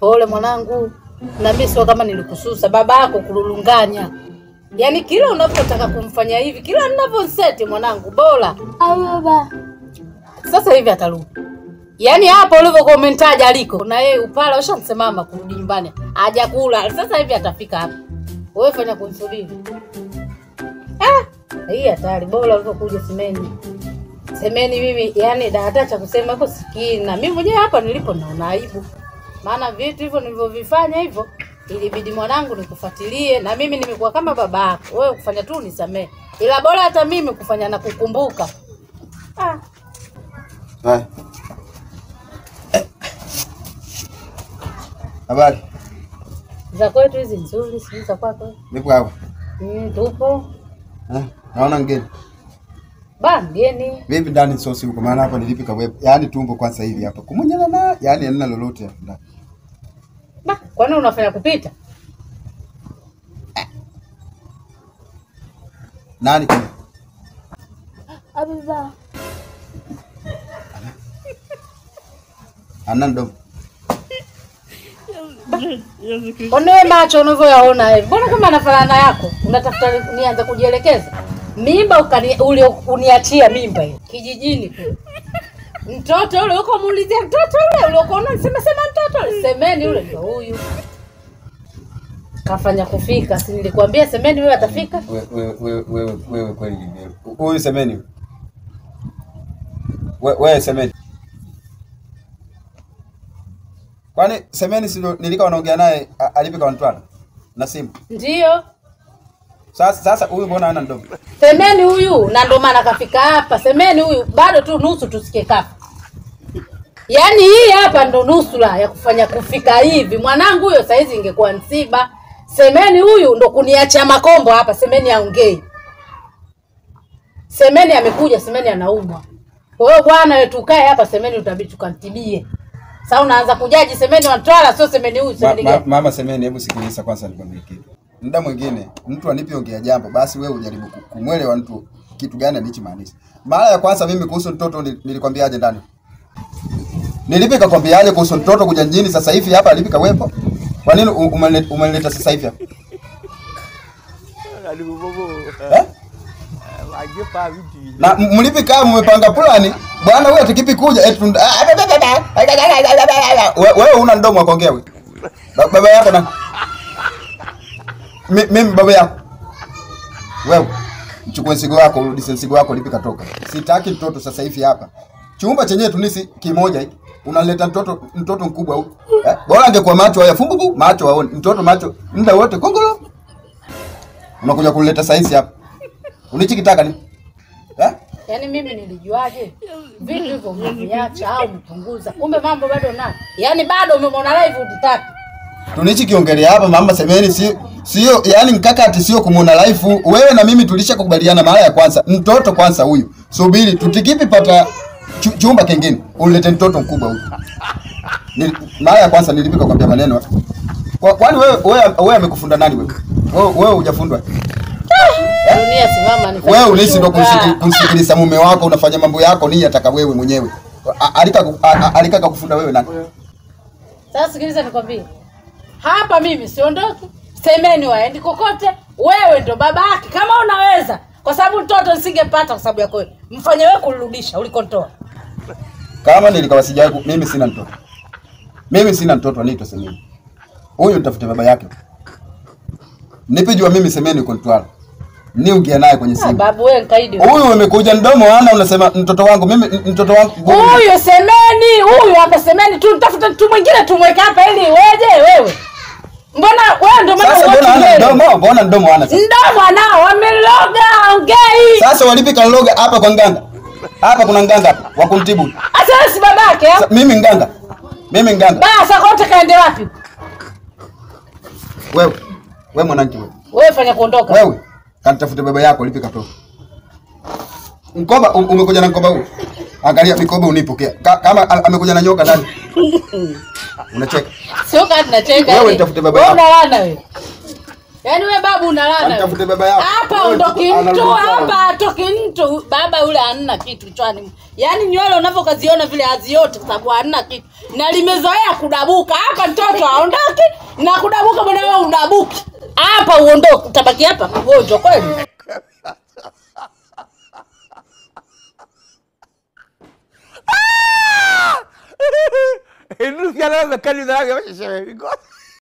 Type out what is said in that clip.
Pole mwanangu, na mimi sio kama nilikususa baba yako kululunganya. Yaani kila unapotaka kumfanya hivi, kila ninavyoseti mwanangu, bora Au baba. sasa hivi atarudi. Yaani hapo ulivyokuwa umemtaja aliko na yeye upala ushamsemama kurudi nyumbani, hajakula. Sasa hivi atafika hapa. Wewe fanya kumsubiri. Ah, hii hatari. Bora ulivyokuja semeni. Semeni mimi yani da hata cha kusema hapo sikii na mimi mwenyewe hapa nilipo naona aibu. Maana vitu hivyo nilivyovifanya hivyo ilibidi mwanangu nikufuatilie na mimi nimekuwa kama baba yako. Wewe kufanya tu nisamee. Ila bora hata mimi kufanya na kukumbuka. Ah, Haya. Habari. za kwetu hizi nzuri, sijui za kwako. Nipo hapa. Mm, tupo Eh, naona ngeni. ba mgeni. Vipi ndani sosi huko maana hapa nilipika web. Yaani tumbo kwanza hivi hapa. Kumunyana na yaani hamna lolote hapa ndani. Ba, kwani unafanya kupita? Nani kama? Au baba. Ana ndo. Onewe macho unavyoyaona hivi. Mbona kama anafanana yako? Unatafuta ni- nianze kujielekeza? Mimba ukani, uli, uniachia mimba hiyo kijijini tu. Mtoto ule uko muulizia mtoto ule uliokuwa unasema sema mtoto ule. Semeni ule ndio huyu. Kafanya kufika, si nilikwambia semeni wewe atafika? Wewe wewe wewe wewe kweli ni wewe. Huyu semeni. Wewe wewe semeni. Kwani semeni si ndo nilika wanaongea naye a- alipika wantwala na simu. Ndio. Sasa sasa huyu mbona hana ndomo? Semeni huyu na ndo maana kafika hapa. Semeni huyu bado tu nusu tusikie kafa. Yaani hii hapa ndo nusura ya kufanya kufika hivi. Mwanangu huyo saizi ingekuwa msiba. Semeni huyu ndo kuniacha makombo hapa. Semeni aongei. Semeni amekuja, semeni anaumwa. Kwa hiyo bwana wewe tukae hapa, semeni utabidi tukantibie. Sasa unaanza kujaji semeni watwala, sio semeni huyu, Ma, semeni ma, gani? mama semeni, hebu sikiliza kwanza nikwambie kitu. Muda mwingine mtu anipiongea jambo, basi wewe ujaribu ku- kumwelewa mtu kitu gani alichomaanisha. Mara ya kwanza mimi kuhusu mtoto nil- nilikwambiaje ndani? Nilipika kwambiaje kuhusu mtoto kuja mjini sasa hivi hapa alipika wepo? Kwa nini u- umenileta umenileta sasa hivi hapa? Aduh, bobo. Eh? Aja pak video. Na m- mlipika mmepanga plani, bwana wewe tukipi kuja eti tunda- ah, ba- ba- ba- ba- We- wewe una mdomo wa kuongea wewe. Ba- Baba yako na Mi- mimi baba yako. Wewe mchukue mzigo wako, urudishe mzigo wako lipika toka. Sitaki mtoto sasa hivi hapa. Chumba chenyewe tunisi kimoja hiki. Unaleta mtoto mtoto mkubwa huko. Eh? Bora angekuwa macho haya fumbubu, macho waone. Mtoto macho muda wote kongolo. Unakuja kuleta saizi hapa. Ulichokitaka ni? Eh? Yaani mimi nilijuaje vitu hivyo umeviacha au umepunguza? Kumbe mambo bado na yaani bado umemwona live utitaki. Tunichikiongelea hapa mama semeni si sio yani mkakati sio kumuona life wewe na mimi tulishakubaliana mara ya kwanza mtoto kwanza huyu subiri tutikipi pata chu, chumba kingine ulete mtoto mkubwa huyu Nili, mara ya kwanza nilipika kwambia maneno kwa, kwani wewe wewe wewe amekufunda nani wewe wewe wewe hujafundwa Dunia simama ni wewe ulisi ndo kumsiki- kumsikiliza mume wako unafanya mambo yako nini ataka wewe mwenyewe A- alika a- a- alikaka kufunda wewe nani Sasa sikiliza nikwambie. Hapa mimi siondoki. Semeni waendi kokote. Wewe ndo baba yake kama unaweza. Kwa sababu mtoto nisingepata kwa sababu yako wewe. Mfanye wewe kulirudisha ulikontoa. kama nilikawa sijai ku- mimi sina mtoto mimi sina mtoto anaitwa semeni huyu nitafute baba yake nipijua mimi semeni uko Mtwara niungia naye kwenye Ah, simu babu wewe nkaidi. huyu umekuja mdomo ana unasema mtoto wangu mimi m- mtoto wangu Huyu semeni, huyu hapa semeni tu tafuta mtu mwingine tumweke hapa ili weje wewe. Mbona wewe ndo maana sasa mbona uwaki ana mbele? mdomo mbona mdomo ana sasa Mdomo anao wameloga ongei. sasa walipika loga hapa kwa nganga hapa kuna nganga hapa wa kumtibu Asa wewe si babake Sa- mimi nganga mimi nganga Basa kote kaende wapi? wewe wewe mwanangu wewe Wewe fanya kuondoka. wewe kanitafute baba yako lipika toka mkoba um- umekuja na mkoba huu angalia mikoba unipokea Ka, kama a- amekuja na nyoka ndani unacheka Sio kati nacheka. Wewe yani. nitafute baba Wewe yako. unalana wewe. Yaani we babu unalana. Amtafute baba yako. Hapa Wewe ondoki anarudi mtu, kwao. hapa atoki mtu. Baba yule hamna kitu chwani. Yaani nywele unavyokaziona vile haziote kwa sababu hamna kitu. Na limezoea kudabuka. Hapa mtoto aondoki na kudabuka mwenyewe udabuki. Hapa uondoke, utabaki hapa mgonjwa kweli. Inú ya la mecánica que me se me